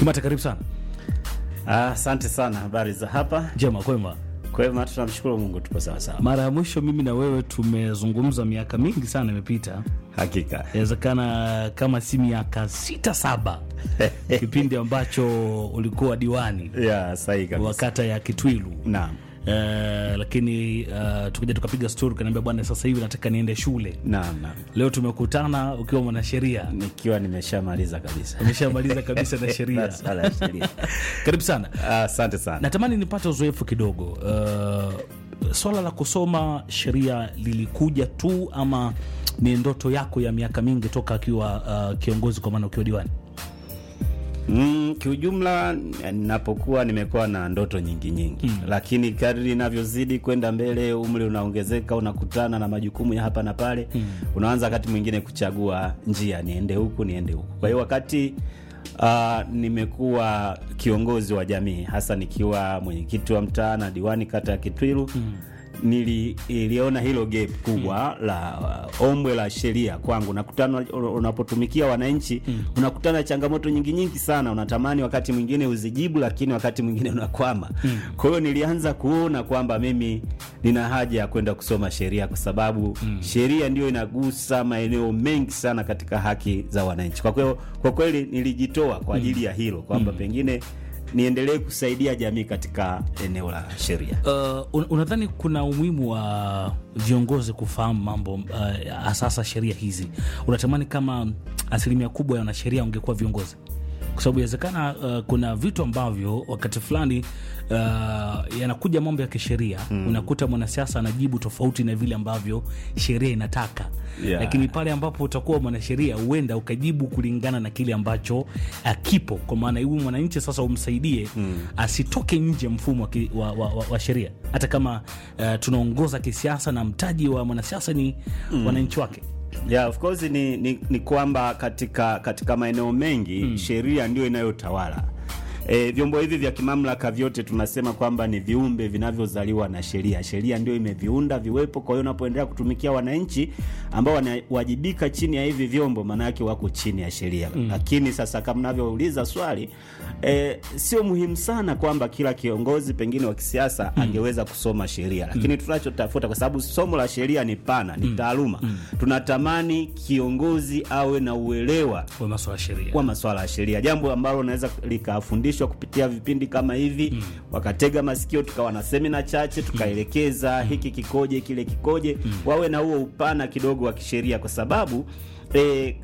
Kimata, karibu sana. Asante sana. Habari za hapa? Jema, kwema. Kwema, tunamshukuru Mungu, tuko sawa sawa. Mara ya mwisho mimi na wewe tumezungumza miaka mingi sana imepita, Hakika inawezekana kama si miaka sita saba, kipindi ambacho ulikuwa diwani ya sahihi wa kabisa. kata ya Kitwilu. Naam, Eh, lakini uh, tukaja tukapiga stori, kaniambia bwana, sasa hivi nataka niende shule. naam, naam, Leo tumekutana ukiwa mwanasheria, nikiwa nimeshamaliza kabisa umeshamaliza kabisa na sheria. Masuala ya sheria. Karibu sana. Asante sana. Natamani nipate uzoefu kidogo. Uh, swala la kusoma sheria lilikuja tu ama ni ndoto yako ya miaka mingi toka akiwa uh, kiongozi, kwa maana ukiwa diwani? Mm, kiujumla napokuwa nimekuwa na ndoto nyingi nyingi mm. Lakini kadri inavyozidi kwenda mbele, umri unaongezeka, unakutana na majukumu ya hapa na pale mm. Unaanza wakati mwingine kuchagua njia, niende huku niende huku. Kwa hiyo wakati uh, nimekuwa kiongozi wa jamii, hasa nikiwa mwenyekiti wa mtaa na diwani kata ya Kitwilu mm niliona hilo gap kubwa mm. la uh, ombwe la sheria kwangu. Nakutana unapotumikia wananchi mm. unakutana na changamoto nyingi nyingi sana, unatamani wakati mwingine uzijibu, lakini wakati mwingine unakwama mm. Kwa hiyo nilianza kuona kwamba mimi nina haja ya kwenda kusoma sheria kwa sababu mm. sheria ndio inagusa maeneo mengi sana katika haki za wananchi. Kwa kweli, kwa kweli nilijitoa kwa ajili mm. ya hilo kwamba mm. pengine niendelee kusaidia jamii katika eneo la sheria. Uh, unadhani kuna umuhimu wa viongozi kufahamu mambo uh, asasa sheria hizi? Unatamani kama asilimia kubwa ya wanasheria ungekuwa viongozi? Kwa sababu inawezekana uh, kuna vitu ambavyo wakati fulani uh, yanakuja mambo ya kisheria mm. unakuta mwanasiasa anajibu tofauti na vile ambavyo sheria inataka Yeah. Lakini pale ambapo utakuwa mwanasheria huenda ukajibu kulingana na kile ambacho uh, kipo, kwa maana huyu mwananchi sasa umsaidie mm. asitoke nje mfumo wa, ki- wa, wa, wa, wa sheria, hata kama uh, tunaongoza kisiasa na mtaji wa mwanasiasa ni mm. wananchi wake. Yeah, of course ni, ni, ni kwamba katika katika maeneo mengi mm. sheria ndio inayotawala. E, vyombo hivi vya kimamlaka vyote tunasema kwamba ni viumbe vinavyozaliwa na sheria. Sheria ndio imeviunda viwepo. Kwa hiyo unapoendelea kutumikia wananchi ambao wanawajibika chini ya hivi vyombo, maana yake wako chini ya sheria mm. Lakini sasa kama navyouliza swali e, sio muhimu sana kwamba kila kiongozi pengine wa kisiasa mm. angeweza kusoma sheria, lakini mm. tunachotafuta kwa sababu somo la sheria ni pana, ni taaluma mm. tunatamani kiongozi awe na uelewa Kwa masuala ya sheria kwa masuala ya sheria, jambo ambalo linaweza likafundishwa kupitia vipindi kama hivi mm. wakatega masikio, tukawa na semina chache tukaelekeza mm. hiki kikoje, kile kikoje mm. wawe na huo upana kidogo wa kisheria, kwa sababu e,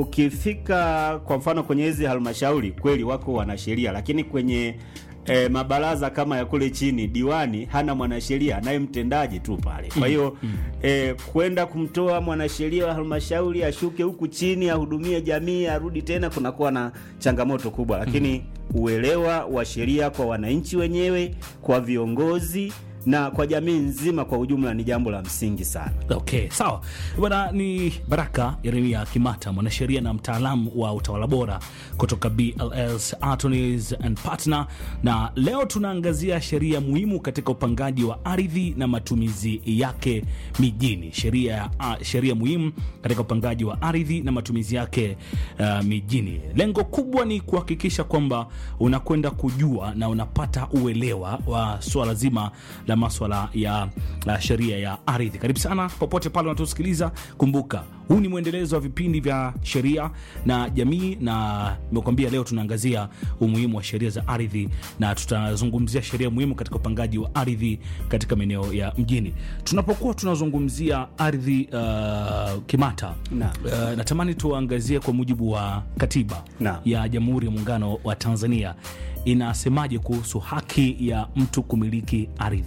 ukifika kwa mfano kwenye hizi halmashauri kweli wako wanasheria, lakini kwenye E, mabaraza kama ya kule chini, diwani hana mwanasheria anaye mtendaji tu pale. Kwa hiyo e, kwenda kumtoa mwanasheria wa halmashauri ashuke huku chini ahudumie jamii arudi tena, kunakuwa na changamoto kubwa, lakini uelewa wa sheria kwa wananchi wenyewe, kwa viongozi na kwa jamii nzima kwa ujumla ni jambo la msingi sana. Okay, sawa bwana. Ni Baraka Yeremia Kimata, mwanasheria na mtaalamu wa utawala bora kutoka BLS Attorneys and Partner, na leo tunaangazia sheria muhimu katika upangaji wa ardhi na matumizi yake mijini. Sheria uh, sheria muhimu katika upangaji wa ardhi na matumizi yake uh, mijini. Lengo kubwa ni kuhakikisha kwamba unakwenda kujua na unapata uelewa wa swala zima la maswala ya uh, sheria ya ardhi. Karibu sana popote pale unatusikiliza. Kumbuka huu ni mwendelezo wa vipindi vya sheria na jamii, na nimekuambia leo tunaangazia umuhimu wa sheria za ardhi na tutazungumzia sheria muhimu katika upangaji wa ardhi katika maeneo ya mjini. Tunapokuwa tunazungumzia ardhi uh, Kimata, Naam. uh, natamani tuangazie kwa mujibu wa katiba Naam. ya Jamhuri ya Muungano wa Tanzania inasemaje kuhusu haki ya mtu kumiliki ardhi.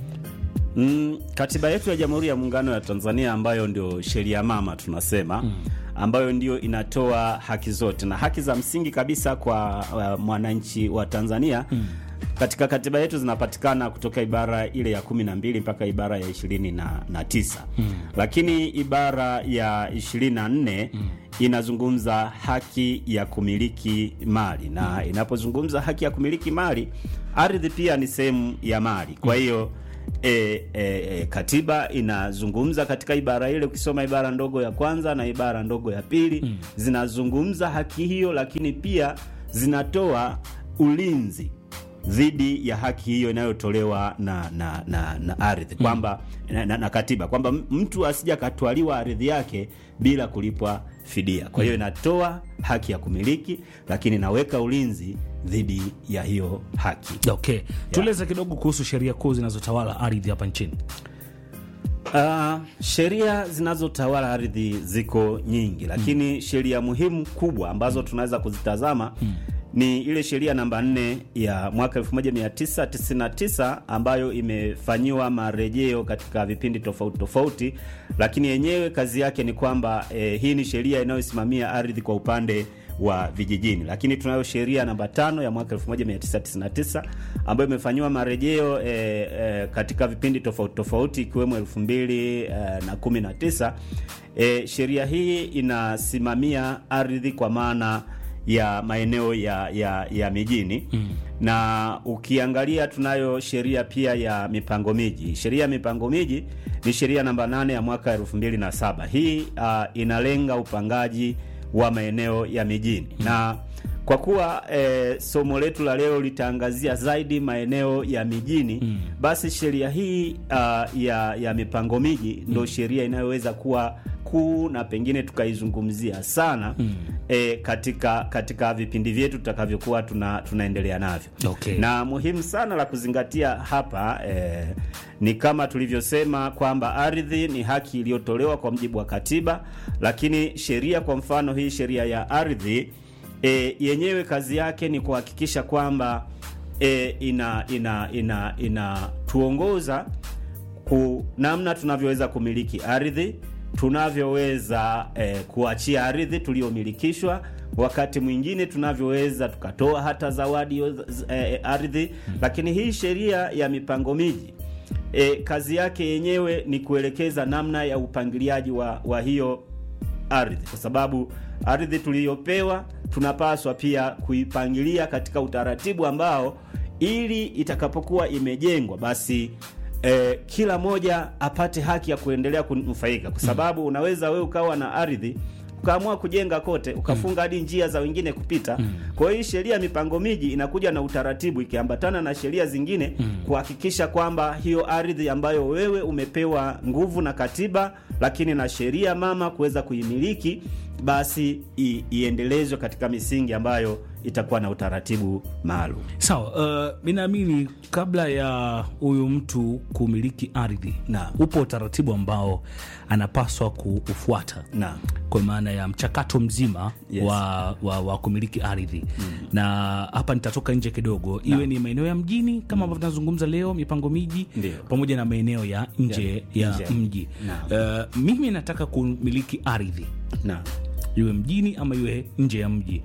Mm, katiba yetu ya Jamhuri ya Muungano ya Tanzania ambayo ndio sheria mama tunasema mm. ambayo ndio inatoa haki zote na haki za msingi kabisa kwa uh, mwananchi wa Tanzania mm. katika katiba yetu zinapatikana kutoka ibara ile ya kumi na mbili mpaka ibara ya ishirini na, na tisa mm. lakini ibara ya ishirini na nne mm. inazungumza haki ya kumiliki mali na inapozungumza haki ya kumiliki mali, ardhi pia ni sehemu ya mali, kwa hiyo E, e, e, katiba inazungumza katika ibara ile, ukisoma ibara ndogo ya kwanza na ibara ndogo ya pili mm. zinazungumza haki hiyo, lakini pia zinatoa ulinzi dhidi ya haki hiyo inayotolewa na na, na, na ardhi kwamba na, na, na katiba kwamba m- mtu asija katwaliwa ardhi yake bila kulipwa fidia. Kwa hiyo inatoa haki ya kumiliki, lakini inaweka ulinzi dhidi ya hiyo haki. Okay, tueleze kidogo kuhusu sheria kuu zinazotawala ardhi hapa nchini. Uh, sheria zinazotawala ardhi ziko nyingi, lakini sheria muhimu kubwa ambazo tunaweza kuzitazama ni ile sheria namba 4 ya mwaka 1999 ambayo imefanyiwa marejeo katika vipindi tofauti tofauti, lakini yenyewe kazi yake ni kwamba eh, hii ni sheria inayosimamia ardhi kwa upande wa vijijini, lakini tunayo sheria namba tano ya mwaka 1999 ambayo imefanyiwa marejeo eh, eh, katika vipindi tofauti tofauti ikiwemo 2019. Eh, sheria hii inasimamia ardhi kwa maana ya maeneo ya, ya, ya mijini mm. Na ukiangalia tunayo sheria pia ya mipango miji. Sheria ya mipango miji ni sheria namba 8 ya mwaka 2007. Hii uh, inalenga upangaji wa maeneo ya mijini mm. na kwa kuwa eh, somo letu la leo litaangazia zaidi maeneo ya mijini mm. basi sheria hii uh, ya, ya mipango miji ndo sheria inayoweza kuwa kuu na pengine tukaizungumzia sana mm. eh, katika katika vipindi vyetu tutakavyokuwa tuna, tunaendelea navyo Okay. na muhimu sana la kuzingatia hapa eh, ni kama tulivyosema kwamba ardhi ni haki iliyotolewa kwa mujibu wa katiba, lakini sheria, kwa mfano hii sheria ya ardhi e, yenyewe kazi yake ni kuhakikisha kwamba e, ina ina ina inatuongoza ku namna tunavyoweza kumiliki ardhi, tunavyoweza e, kuachia ardhi tuliyomilikishwa, wakati mwingine tunavyoweza tukatoa hata zawadi yo- z- e, ardhi. Lakini hii sheria ya mipango miji e, kazi yake yenyewe ni kuelekeza namna ya upangiliaji wa, wa hiyo ardhi, kwa sababu ardhi tuliyopewa tunapaswa pia kuipangilia katika utaratibu ambao ili itakapokuwa imejengwa basi eh, kila moja apate haki ya kuendelea kunufaika, kwa sababu unaweza wewe ukawa na ardhi ukaamua kujenga kote ukafunga hadi njia za wengine kupita. Kwa hiyo hii sheria ya mipango miji inakuja na utaratibu ikiambatana na sheria zingine kuhakikisha kwamba hiyo ardhi ambayo wewe umepewa nguvu na katiba, lakini na sheria mama kuweza kuimiliki, basi i, iendelezwe katika misingi ambayo itakuwa na utaratibu maalum. Sawa, uh, mi naamini kabla ya huyu mtu kumiliki ardhi Naam. upo utaratibu ambao anapaswa kuufuata Naam. kwa maana ya mchakato mzima Yes. wa, wa, wa kumiliki ardhi na hapa nitatoka nje kidogo, iwe ni maeneo ya mjini kama ambavyo tunazungumza leo, mipango miji Ndio. pamoja na maeneo ya nje Ya- ya, nje. mji. Uh, mimi nataka kumiliki ardhi Naam. iwe mjini ama iwe nje ya mji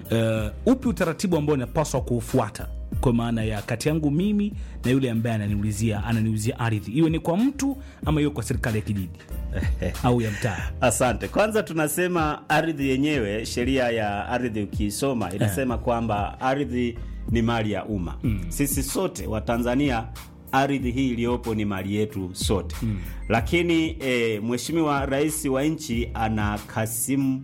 uh, upi utaratibu ambao napaswa kuufuata kwa maana ya kati yangu mimi na yule ambaye ananiulizia ananiuzia ardhi iwe ni kwa mtu ama iwe kwa serikali ya kijiji au ya mtaa Asante. Kwanza tunasema ardhi yenyewe, sheria ya ardhi ukiisoma inasema kwamba ardhi ni mali ya umma. Sisi sote wa Tanzania ardhi hii iliyopo ni mali yetu sote. Lakini e, Mheshimiwa Rais wa nchi ana kasimu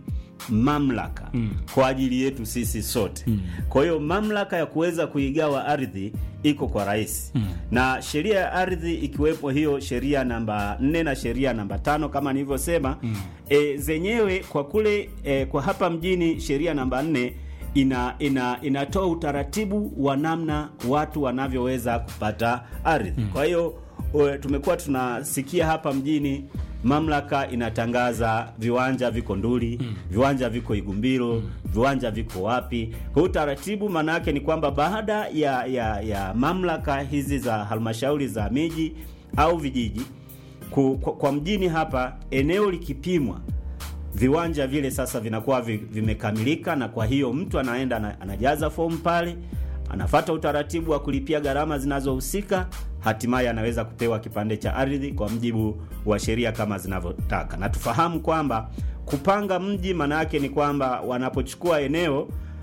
mamlaka kwa ajili yetu sisi sote. Kwa hiyo mamlaka ya kuweza kuigawa ardhi iko kwa rais na sheria ya ardhi ikiwepo hiyo sheria namba 4 na sheria namba tano kama nilivyosema e, zenyewe kwa kule e, kwa hapa mjini sheria namba 4 ina, ina inatoa utaratibu wa namna watu wanavyoweza kupata ardhi. Kwa hiyo o, tumekuwa tunasikia hapa mjini mamlaka inatangaza viwanja viko Nduli, viwanja viko Igumbiro, viwanja viko wapi. Kwa hiyo utaratibu maana yake ni kwamba baada ya, ya, ya mamlaka hizi za halmashauri za miji au vijiji ku, kwa, kwa mjini hapa eneo likipimwa viwanja vile sasa vinakuwa vi- vimekamilika, na kwa hiyo mtu anaenda ana- anajaza fomu pale, anafata utaratibu wa kulipia gharama zinazohusika, hatimaye anaweza kupewa kipande cha ardhi kwa mjibu wa sheria kama zinavyotaka. Na tufahamu kwamba kupanga mji maana yake ni kwamba wanapochukua eneo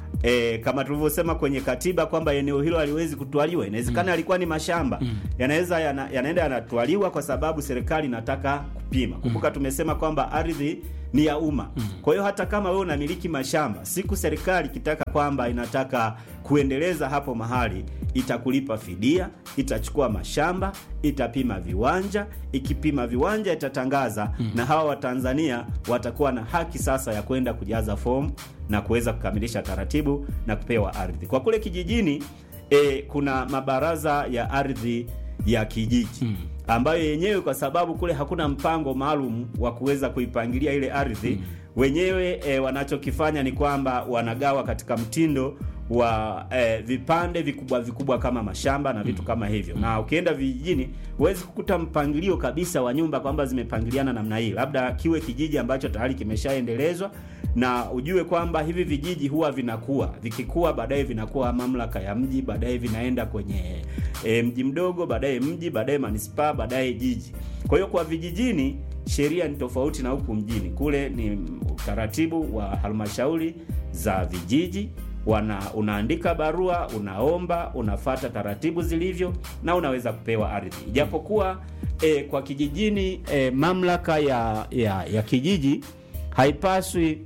E, kama tulivyosema kwenye katiba kwamba eneo hilo haliwezi kutwaliwa. Inawezekana yalikuwa ni mashamba yanaweza yana, yanaenda yanatwaliwa kwa sababu serikali inataka kupima. Kumbuka tumesema kwamba ardhi ni ya umma. Kwa hiyo hata kama wewe unamiliki mashamba, siku serikali ikitaka kwamba inataka kuendeleza hapo mahali, itakulipa fidia, itachukua mashamba, itapima viwanja, ikipima viwanja itatangaza, na hawa Watanzania watakuwa na haki sasa ya kwenda kujaza fomu na kuweza kukamilisha taratibu na kupewa ardhi. Kwa kule kijijini e, kuna mabaraza ya ardhi ya kijiji ambayo yenyewe kwa sababu kule hakuna mpango maalum wa kuweza kuipangilia ile ardhi wenyewe e, wanachokifanya ni kwamba wanagawa katika mtindo wa e, vipande vikubwa vikubwa kama mashamba na vitu kama hivyo. Na ukienda vijijini huwezi kukuta mpangilio kabisa wa nyumba kwamba zimepangiliana namna hii, labda kiwe kijiji ambacho tayari kimeshaendelezwa na ujue kwamba hivi vijiji huwa vinakuwa vikikuwa, baadaye vinakuwa mamlaka ya mji, baadaye vinaenda kwenye e, mji mdogo, baadaye mji, baadaye manispaa, baadaye jiji. Kwa hiyo kwa vijijini sheria ni tofauti na huku mjini. Kule ni utaratibu wa halmashauri za vijiji wana unaandika barua, unaomba, unafata taratibu zilivyo na unaweza kupewa ardhi. Ijapokuwa e, kwa kijijini e, mamlaka ya, ya, ya kijiji haipaswi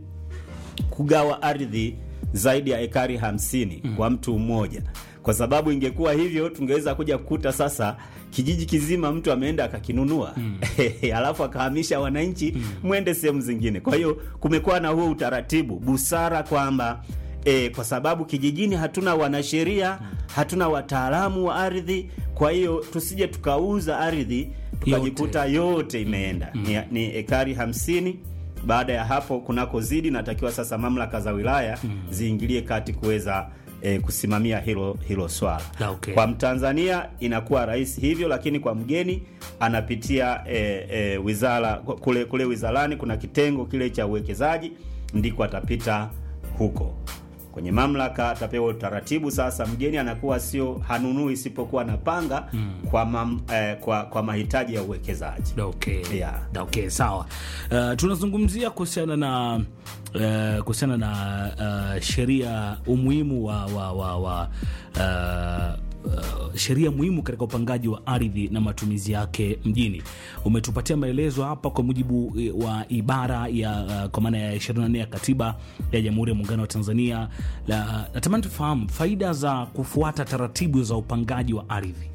kugawa ardhi zaidi ya ekari hamsini kwa mtu mmoja, kwa sababu ingekuwa hivyo tungeweza kuja kukuta sasa kijiji kizima mtu ameenda akakinunua alafu akahamisha wananchi mwende sehemu zingine. Kwa hiyo kumekuwa na huo utaratibu busara kwamba E, kwa sababu kijijini hatuna wanasheria, hatuna wataalamu wa ardhi. Kwa hiyo tusije tukauza ardhi tukajikuta yote imeenda ni, ni ekari hamsini. Baada ya hapo kunakozidi, natakiwa sasa mamlaka za wilaya ziingilie kati kuweza e, kusimamia hilo hilo swala. Okay. Kwa Mtanzania inakuwa rahisi hivyo, lakini kwa mgeni anapitia e, e, wizara kule kule wizarani, kuna kitengo kile cha uwekezaji, ndiko atapita huko kwenye mamlaka atapewa utaratibu. Sasa mgeni anakuwa sio hanunui isipokuwa anapanga kwa, mam, eh, kwa kwa mahitaji ya uwekezaji. Okay. Yeah. Okay, sawa. Uh, tunazungumzia kuhusiana na uh, kuhusiana na uh, sheria umuhimu wa, wa, wa, wa uh, Uh, sheria muhimu katika upangaji wa ardhi na matumizi yake mjini. Umetupatia maelezo hapa kwa mujibu wa ibara ya uh, kwa maana ya 24 ya katiba ya Jamhuri ya Muungano wa Tanzania. La, natamani tufahamu faida za kufuata taratibu za upangaji wa ardhi.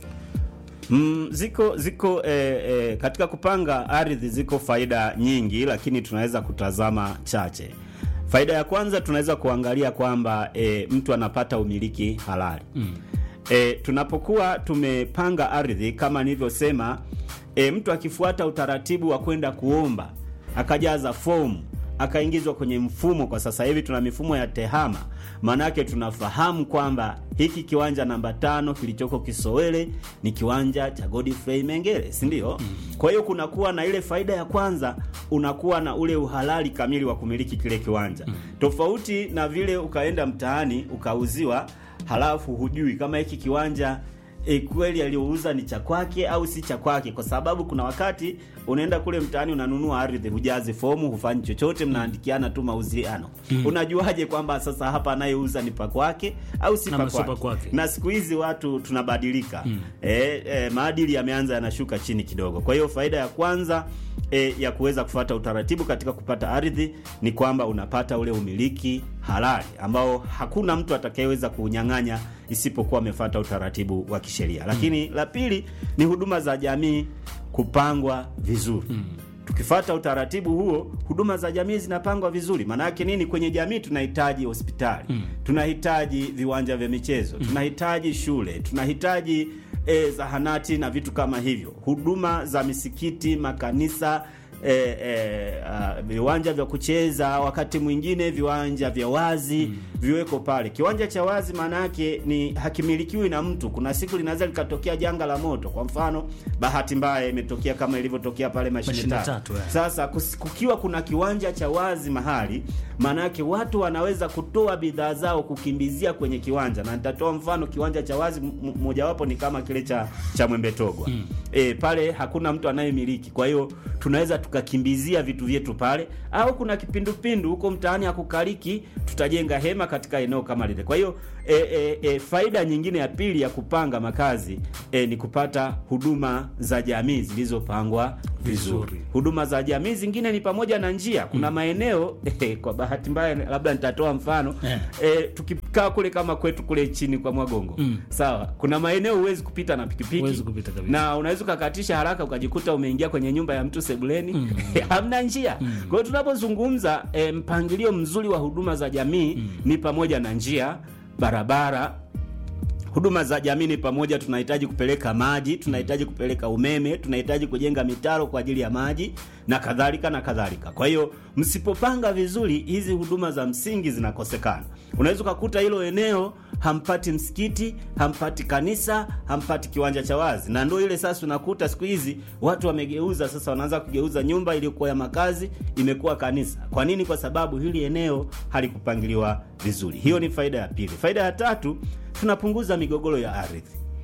Mm, ziko ziko eh, eh, katika kupanga ardhi ziko faida nyingi, lakini tunaweza kutazama chache. Faida ya kwanza tunaweza kuangalia kwamba eh, mtu anapata umiliki halali mm. E, tunapokuwa tumepanga ardhi kama nilivyosema, e, mtu akifuata utaratibu wa kwenda kuomba akajaza fomu akaingizwa kwenye mfumo. Kwa sasa hivi tuna mifumo ya tehama, maanake tunafahamu kwamba hiki kiwanja namba tano kilichoko Kisowele ni kiwanja cha Godfrey Mengele, si ndio? Kwa hiyo kunakuwa na ile faida ya kwanza, unakuwa na ule uhalali kamili wa kumiliki kile kiwanja, tofauti na vile ukaenda mtaani ukauziwa halafu hujui kama hiki kiwanja e, kweli aliyouza ni cha kwake au si cha kwake, kwa sababu kuna wakati unaenda kule mtaani unanunua ardhi, hujazi fomu, hufanyi chochote, mnaandikiana tu mauziano mm. Unajuaje kwamba sasa hapa anayeuza ni pa kwake au si pa kwake? Na siku hizi watu tunabadilika mm. E, e, maadili yameanza yanashuka chini kidogo. Kwa hiyo faida ya kwanza E, ya kuweza kufuata utaratibu katika kupata ardhi ni kwamba unapata ule umiliki halali ambao hakuna mtu atakayeweza kuunyang'anya isipokuwa amefuata utaratibu wa kisheria. Lakini la pili ni huduma za jamii kupangwa vizuri. Tukifuata utaratibu huo, huduma za jamii zinapangwa vizuri. Maana yake nini? Kwenye jamii tunahitaji hospitali, tunahitaji viwanja vya michezo, tunahitaji shule, tunahitaji E, zahanati na vitu kama hivyo, huduma za misikiti, makanisa, e, e, a, viwanja vya kucheza, wakati mwingine viwanja vya wazi mm. viweko pale. Kiwanja cha wazi maana yake ni hakimilikiwi na mtu. Kuna siku linaweza likatokea janga la moto, kwa mfano bahati mbaya imetokea kama ilivyotokea pale Mashine Tatu. Sasa kukiwa kuna kiwanja cha wazi mahali, maana yake watu wanaweza kutoa bidhaa zao kukimbizia kwenye kiwanja, na nitatoa mfano. Kiwanja cha wazi mojawapo ni kama kile cha cha Mwembe Togwa mm. E, pale hakuna mtu anayemiliki, kwa hiyo tunaweza tukakimbizia vitu vyetu pale, au kuna kipindupindu huko mtaani hakukaliki, tutajenga hema katika eneo kama lile. Kwa hiyo e, e, e, faida nyingine ya pili ya kupanga makazi e, ni kupata huduma za jamii zilizopangwa vizuri. Huduma za jamii zingine ni pamoja na njia. Kuna maeneo eh, kwa bahati mbaya labda nitatoa mfano Eh. eh, tukikaa kule kama kwetu kule chini kwa Mwagongo sawa, kuna maeneo huwezi kupita na pikipiki Huwezi kupita kabisa. na unaweza ukakatisha haraka ukajikuta umeingia kwenye nyumba ya mtu sebuleni hamna njia. Kwa hiyo tunapozungumza eh, mpangilio mzuri wa huduma za jamii ni pamoja na njia, barabara huduma za jamii ni pamoja, tunahitaji kupeleka maji, tunahitaji kupeleka umeme, tunahitaji kujenga mitaro kwa ajili ya maji na kadhalika na kadhalika. Kwa hiyo msipopanga vizuri, hizi huduma za msingi zinakosekana. Unaweza ukakuta hilo eneo hampati msikiti, hampati kanisa, hampati kiwanja cha wazi, na ndio ile sasa unakuta siku hizi watu wamegeuza, sasa wanaanza kugeuza nyumba iliyokuwa ya makazi imekuwa kanisa. Kwa nini? Kwa sababu hili eneo halikupangiliwa vizuri. Hiyo ni faida ya pili. Faida ya tatu tunapunguza migogoro ya ardhi.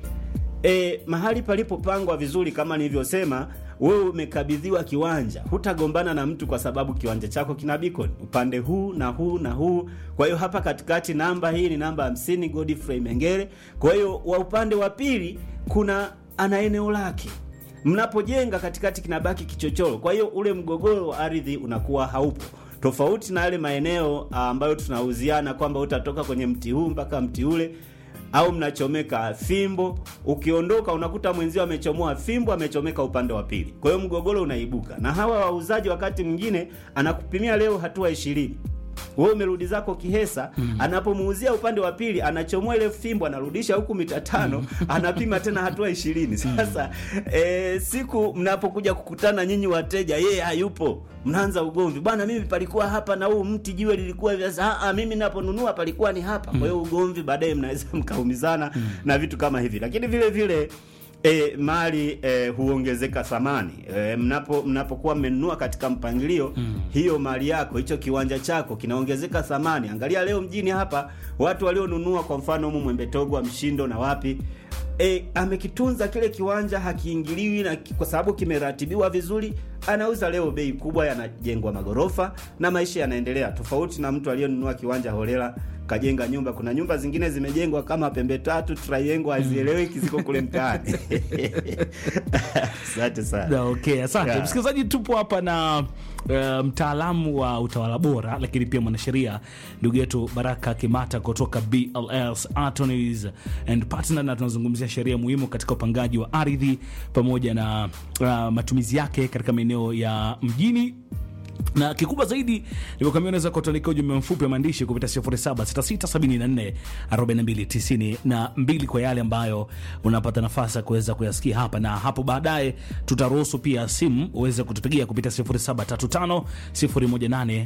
E, mahali palipopangwa vizuri kama nilivyosema, wewe umekabidhiwa kiwanja, hutagombana na mtu kwa sababu kiwanja chako kina beacon upande huu na huu na huu. Kwa hiyo hapa katikati namba hii ni namba 50 Godfrey Mengere. Kwa hiyo wa upande wa pili kuna ana eneo lake mnapojenga katikati kinabaki kichochoro. Kwa hiyo ule mgogoro wa ardhi unakuwa haupo, tofauti na yale maeneo ah, ambayo tunauziana kwamba utatoka kwenye mti huu mpaka mti ule au mnachomeka fimbo, ukiondoka unakuta mwenzio amechomoa fimbo, amechomeka upande wa pili. Kwa hiyo mgogoro unaibuka, na hawa wauzaji wakati mwingine anakupimia leo hatua ishirini wewe umerudi zako Kihesa, anapomuuzia upande wa pili anachomoa ile fimbo anarudisha huku mita tano, anapima tena hatua ishirini. Sasa e, siku mnapokuja kukutana nyinyi wateja, yeye hayupo, mnaanza ugomvi, bwana, mimi palikuwa hapa na huu mti jiwe lilikuwa hivi. Sasa "Ah, ah, mimi naponunua palikuwa ni hapa. Kwa hiyo ugomvi, baadaye mnaweza mkaumizana na vitu kama hivi, lakini vile vile E, mali e, huongezeka thamani e, mnapo mnapokuwa mmenunua katika mpangilio hiyo mali yako hicho kiwanja chako kinaongezeka thamani. Angalia leo mjini hapa watu walionunua kwa mfano humu Mwembetogwa, Mshindo na wapi e, amekitunza kile kiwanja hakiingiliwi na kwa sababu kimeratibiwa vizuri, anauza leo bei kubwa, yanajengwa magorofa na maisha yanaendelea, tofauti na mtu aliyenunua kiwanja holela kajenga nyumba. Kuna nyumba zingine zimejengwa kama pembe tatu triangle, hazieleweki, ziko kule mtaani. Asante sana. Na, okay, asante Yeah. msikilizaji, tupo hapa na uh, mtaalamu wa utawala bora lakini pia mwanasheria ndugu yetu Baraka Kimata kutoka BLS Attorneys and Partner, na tunazungumzia sheria muhimu katika upangaji wa ardhi pamoja na uh, matumizi yake katika maeneo ya mjini na kikubwa zaidi nimekuambia unaweza kutuandikia ujumbe mfupi wa maandishi kupitia 0766744292 kwa yale ambayo unapata nafasi ya kuweza kuyasikia hapa, na hapo baadaye tutaruhusu pia simu uweze kutupigia kupitia 0735 018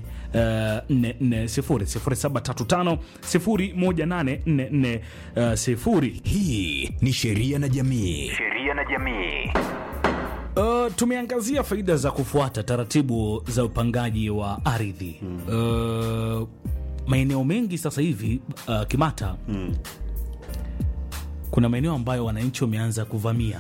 440 0735 018 Hii ni Sheria na Jamii. Sheria na jamii. Uh, tumeangazia faida za kufuata taratibu za upangaji wa ardhi uh, maeneo mengi sasa hivi uh, Kimata kuna maeneo ambayo wananchi wameanza kuvamia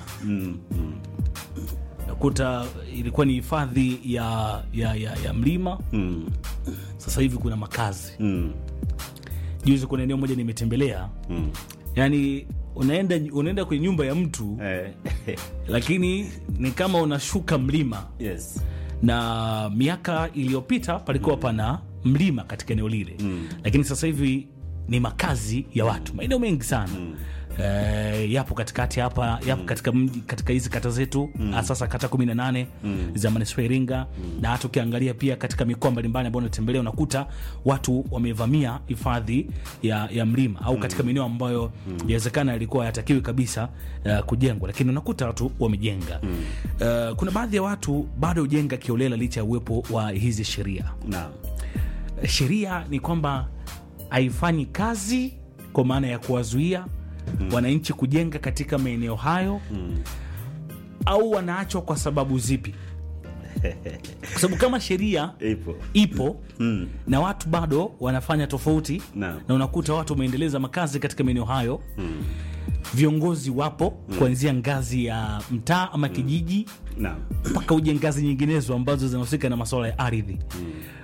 nakuta ilikuwa ni hifadhi ya, ya, ya, ya mlima Mm, sasa hivi kuna makazi mm, juzi kuna eneo moja nimetembelea mm. yani unaenda unaenda kwenye nyumba ya mtu Eh, lakini ni kama unashuka mlima yes. na miaka iliyopita palikuwa pana mlima katika eneo lile Mm. lakini sasa hivi ni makazi ya watu maeneo mengi sana Eh, yapo katikati hapa yapo katika mji katika hizi kata zetu mm. sasa kata 18 za manispaa ya Iringa na hata ukiangalia pia katika mikoa mbalimbali ambayo unatembelea unakuta watu wamevamia hifadhi ya, ya mlima au katika maeneo ambayo yawezekana yalikuwa hayatakiwi kabisa uh, kujengwa lakini unakuta watu wamejenga uh, kuna baadhi ya watu bado hujenga kiolela licha ya uwepo wa hizi sheria Naam. sheria ni kwamba haifanyi kazi kwa maana ya kuwazuia wananchi kujenga katika maeneo hayo au wanaachwa kwa sababu zipi? Kwa sababu kama sheria Ipo. ipo Mm. na watu bado wanafanya tofauti Naam. na unakuta watu wameendeleza makazi katika maeneo hayo viongozi wapo kuanzia ngazi ya mtaa ama kijiji Naam. mpaka uje ngazi nyinginezo ambazo zinahusika na masuala ya ardhi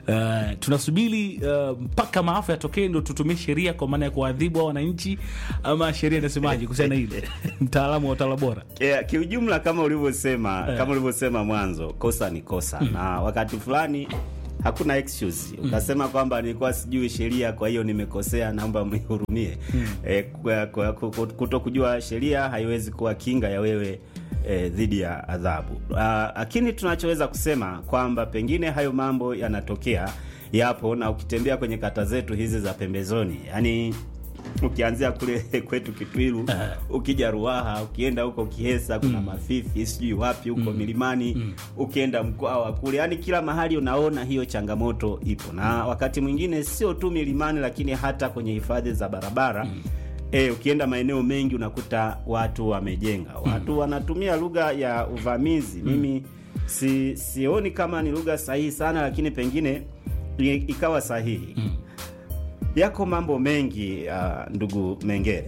Uh, tunasubiri uh, mpaka maafa yatokee ndo tutumie sheria kwa maana ya kuadhibu hao wananchi, ama sheria inasemaje kuhusiana na hili? Mtaalamu wa utawala bora. Yeah, kiujumla kama ulivyosema kama ulivyosema mwanzo, kosa ni kosa na wakati fulani hakuna excuse ukasema kwamba nilikuwa sijui sheria, kwa hiyo nimekosea, naomba mnihurumie. Eh, kwa- kwa- kwa- kuto kujua sheria haiwezi kuwa kinga ya wewe eh, dhidi ya adhabu. Ah, Lakini tunachoweza kusema kwamba pengine hayo mambo yanatokea, yapo, na ukitembea kwenye kata zetu hizi za pembezoni, yani ukianzia kule kwetu Kitwiru, ukija Ruaha, ukienda huko Kihesa kuna Mafifi, sijui wapi huko milimani, ukienda Mkwawa kule, yani kila mahali unaona hiyo changamoto ipo, na wakati mwingine sio tu milimani, lakini hata kwenye hifadhi za barabara E, ukienda maeneo mengi unakuta watu wamejenga, watu wanatumia lugha ya uvamizi. Mimi si, sioni kama ni lugha sahihi sana, lakini pengine i- ikawa sahihi. Yako mambo mengi uh, ndugu Mengere.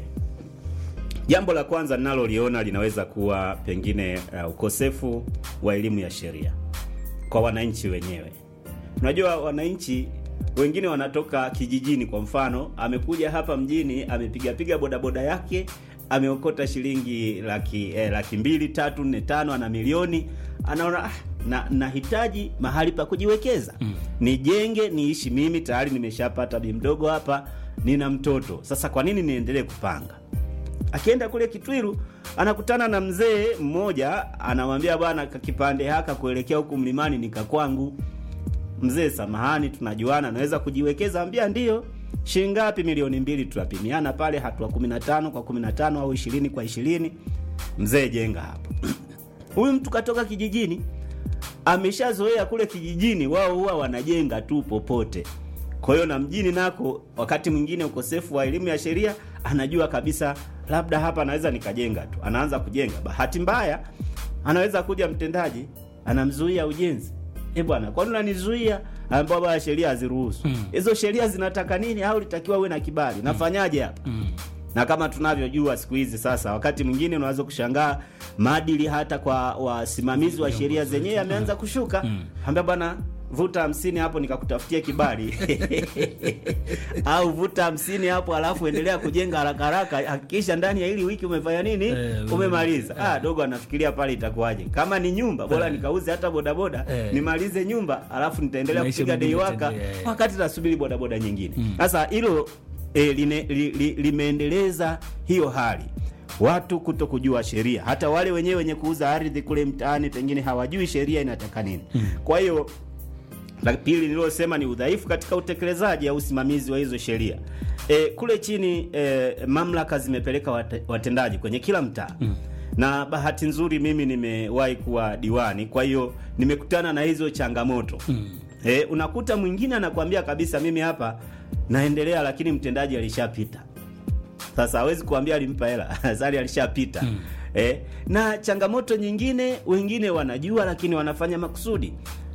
Jambo la kwanza ninaloliona linaweza kuwa pengine uh, ukosefu wa elimu ya sheria kwa wananchi wenyewe. Unajua, wananchi wengine wanatoka kijijini. Kwa mfano, amekuja hapa mjini, amepigapiga bodaboda yake, ameokota shilingi laki, eh, laki mbili tatu nne tano, ana milioni, anaona ah, na nahitaji mahali pa kujiwekeza nijenge, niishi mimi, tayari nimeshapata bi mdogo hapa, nina mtoto sasa, kwa nini niendelee kupanga? Akienda kule Kitwiru anakutana na mzee mmoja, anamwambia bwana, kipande haka kuelekea huku mlimani ni kakwangu. Mzee, samahani, tunajuana, naweza kujiwekeza? Ambia ndio. Shilingi ngapi? Milioni mbili. Tunapimiana pale, hatua 15 kwa 15 au 20 kwa 20. Mzee, jenga hapo. Huyu mtu katoka kijijini, ameshazoea kule kijijini, wao huwa wanajenga tu popote. Kwa hiyo na mjini nako, wakati mwingine ukosefu wa elimu ya sheria, anajua kabisa labda hapa anaweza nikajenga tu, anaanza kujenga. Bahati mbaya, anaweza kuja mtendaji anamzuia ujenzi. Eh bwana, kwani unanizuia? Ambao bwana sheria haziruhusu. Hizo sheria zinataka nini? Au litakiwa uwe na kibali? Nafanyaje hapa? na kama tunavyojua siku hizi sasa, wakati mwingine unaweza kushangaa maadili hata kwa wasimamizi wa sheria zenyewe yameanza kushuka. Ambia bwana, vuta hamsini hapo nikakutafutia kibali au vuta hamsini hapo alafu endelea kujenga haraka haraka, hakikisha ndani ya hili wiki umefanya nini, Eh, umemaliza. Ah, dogo anafikiria pale itakuwaje? Kama ni nyumba bora nikauze hata bodaboda Eh. nimalize nyumba, alafu nitaendelea Maisha kupiga dei mengine waka itaendelea, eh. wakati nasubiri bodaboda nyingine. Sasa hilo e, line, li, li, limeendeleza hiyo hali watu kuto kujua sheria. Hata wale wenyewe wenye kuuza ardhi kule mtaani pengine hawajui sheria inataka nini. Kwa hiyo la pili nililosema ni udhaifu katika utekelezaji au usimamizi wa hizo sheria. E, kule chini e, mamlaka zimepeleka wate, watendaji kwenye kila mtaa na bahati nzuri mimi nimewahi kuwa diwani, kwa hiyo nimekutana na hizo changamoto e, unakuta mwingine anakuambia kabisa, mimi hapa naendelea, lakini mtendaji alishapita. Sasa hawezi kuambia alimpa hela sari alishapita. Eh, na changamoto nyingine, wengine wanajua lakini wanafanya makusudi,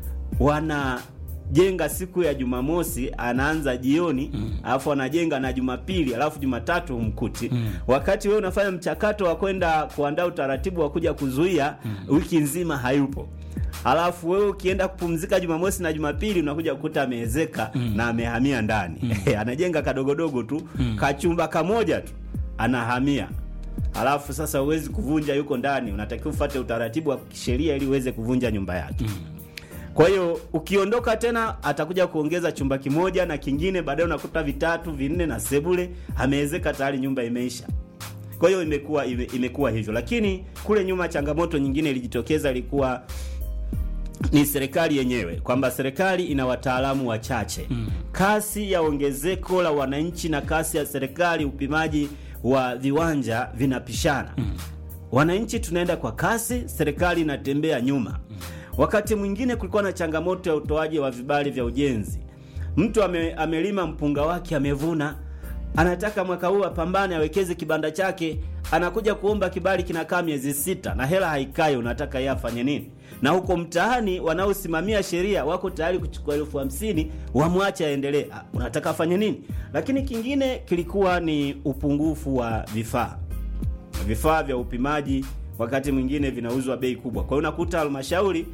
wanajenga siku ya Jumamosi, anaanza jioni alafu anajenga na Jumapili alafu Jumatatu humkuti, wakati wewe unafanya mchakato wa kwenda kuandaa utaratibu wa kuja kuzuia, wiki nzima hayupo. Alafu wewe ukienda kupumzika Jumamosi na Jumapili unakuja kukuta ameezeka na amehamia ndani anajenga kadogodogo tu kachumba kamoja tu anahamia. Alafu sasa huwezi kuvunja, yuko ndani, unatakiwa ufuate utaratibu wa kisheria ili uweze kuvunja nyumba yake. Kwa hiyo ukiondoka tena atakuja kuongeza chumba kimoja na kingine, baadaye unakuta vitatu vinne na sebule, ameezeka tayari, nyumba imeisha. Kwa hiyo imekuwa ime, imekuwa hivyo, lakini kule nyuma changamoto nyingine ilijitokeza, ilikuwa ni serikali yenyewe, kwamba serikali ina wataalamu wachache. Kasi ya ongezeko la wananchi na kasi ya serikali upimaji wa viwanja vinapishana. Wananchi tunaenda kwa kasi, serikali inatembea nyuma. Wakati mwingine kulikuwa na changamoto ya utoaji wa vibali vya ujenzi. Mtu ame, amelima mpunga wake amevuna, anataka mwaka huu apambane awekeze kibanda chake, anakuja kuomba kibali, kinakaa miezi sita na hela haikai. Unataka yeye afanye nini? Na huko mtaani wanaosimamia sheria wako tayari kuchukua elfu hamsini wamwache aendelee. Ah, Unataka afanye nini? Lakini kingine kilikuwa ni upungufu wa vifaa vifaa vya upimaji wakati mwingine vinauzwa bei kubwa. Kwa hiyo unakuta halmashauri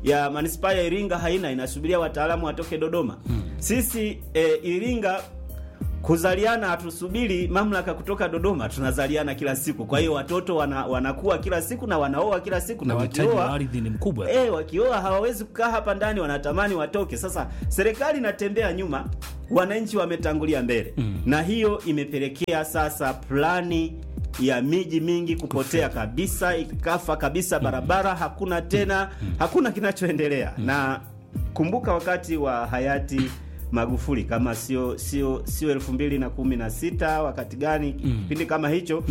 ya manispaa ya Iringa haina, inasubiria wataalamu watoke Dodoma. Sisi e, Iringa kuzaliana hatusubiri mamlaka kutoka Dodoma, tunazaliana kila siku. Kwa hiyo watoto wana, wanakuwa kila siku na wanaoa kila siku na na uhitaji wa wakioa ardhi ni mkubwa. Eh, wakioa hawawezi kukaa hapa ndani, wanatamani watoke. Sasa serikali inatembea nyuma, wananchi wametangulia mbele na hiyo imepelekea sasa plani ya miji mingi kupotea kabisa, ikafa kabisa barabara, hakuna tena, hakuna kinachoendelea. Na kumbuka wakati wa hayati Magufuli kama sio sio sio elfu mbili na kumi na sita wakati gani kipindi kama hicho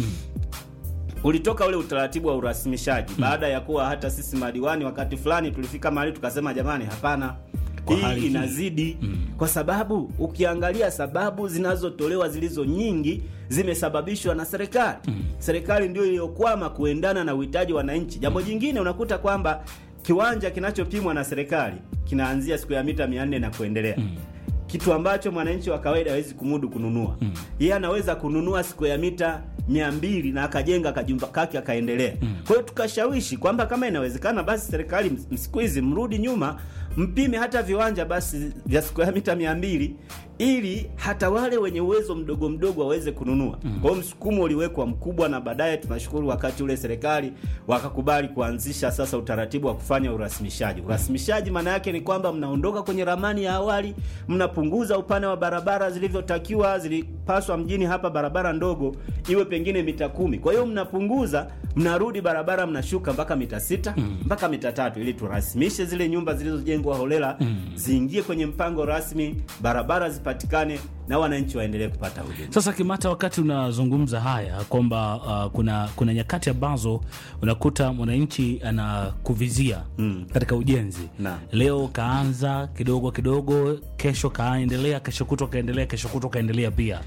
ulitoka ule utaratibu wa urasimishaji baada ya kuwa hata sisi madiwani wakati fulani tulifika mahali tukasema, jamani, hapana, Kwa hali hii hii. inazidi kwa sababu ukiangalia sababu zinazotolewa zilizo nyingi zimesababishwa na serikali. Serikali ndio iliyokwama kuendana na uhitaji wa wananchi. Jambo jingine unakuta kwamba kiwanja kinachopimwa na serikali kinaanzia siku ya mita 400 na kuendelea kitu ambacho mwananchi wa kawaida hawezi kumudu kununua. Yeye anaweza kununua siku ya mita mia mbili na akajenga kajumba kake akaendelea. Kwa hiyo tukashawishi kwamba kama inawezekana, basi serikali ms- siku hizi mrudi nyuma, mpime hata viwanja basi vya siku ya mita mia mbili ili hata wale wenye uwezo mdogo mdogo waweze kununua. Kwa hiyo msukumo uliwekwa mkubwa, na baadaye tunashukuru wakati ule serikali wakakubali kuanzisha sasa utaratibu wa kufanya urasimishaji. Urasimishaji maana yake ni kwamba mnaondoka kwenye ramani ya awali, mnapunguza upana wa barabara zilivyotakiwa. Zilipaswa mjini hapa barabara ndogo iwe pengine mita kumi, kwa hiyo mnapunguza, mnarudi barabara mnashuka mpaka mita sita mpaka mita tatu ili turasimishe zile nyumba zilizojengwa holela ziingie kwenye mpango rasmi, barabara zipatikane na wananchi waendelee kupata huduma. Sasa Kimata, wakati unazungumza haya kwamba uh, kuna kuna nyakati ambazo unakuta mwananchi anakuvizia Mm. katika ujenzi Naam. leo kaanza kidogo kidogo, kesho kaendelea, kesho kutwa kaendelea, kesho kutwa kaendelea pia.